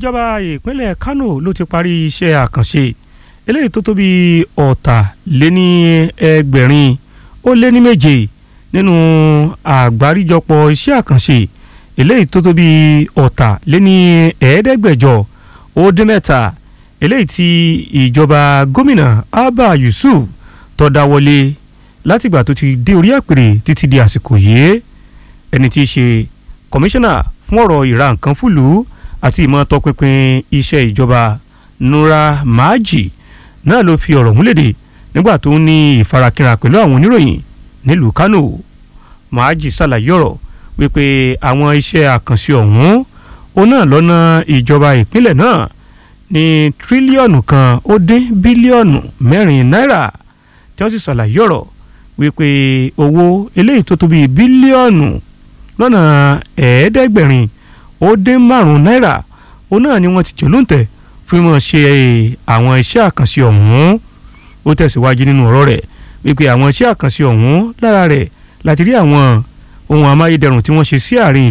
ìjọba ìpínlẹ̀ Kano ló ti parí iṣẹ́ àkànṣe eléyìí tó tó bí ọ̀tà lé ní ẹgbẹ̀rin ó lé ní méje nínú àgbáríjọpọ̀ iṣẹ́ àkànṣe eléyìí tó tó bí ọ̀tà lé ní ẹ̀ẹ́dẹ́gbẹ̀jọ ó dín mẹ́ta eléyìí tí ìjọba gómìnà Abba Yusuf tó dáwọ́lé látìgbà tó ti dé orí àpèrè títí di àsìkò yìí ẹni tí í ṣe kọmíṣánná fún ọ̀rọ̀ ìra nǹkan fúlùú àti ìmọ̀ tọpinpin iṣẹ́ ìjọba Nura Maji náà ló fi ọ̀rọ̀ múlẹ̀dẹ̀ nígbà tó ń ní ìfarakínra pẹ̀lú àwọn oníròyìn nílùú Kánò Maji ṣàlàyé ọ̀rọ̀ wípé àwọn iṣẹ́ àkànṣe ọ̀hún òun náà lọ́nà ìjọba ìpínlẹ̀ náà ní tírílíọ̀nù kan ó dín bílíọ̀nù mẹ́rin náírà tí wọ́n sì ṣàlàyé ọ̀rọ̀ wípé owó eléyìí tó tó bíi bílíọ̀nù lọ́nà ẹ̀ẹ́dẹ́gbẹ̀rin ó dín márùn-ún náírà òun náà ni wọ́n ti jẹ́ lóǹtẹ̀ fún mọ̀ ṣe àwọn iṣẹ́ àkànṣe ọ̀hún ó tẹ̀síwájú nínú ọ̀rọ̀ rẹ̀ wípé àwọn iṣẹ́ àkànṣe ọ̀hún lára rẹ̀ láti rí àwọn ohun amáyédẹrùn tí wọ́n ṣe sí àárín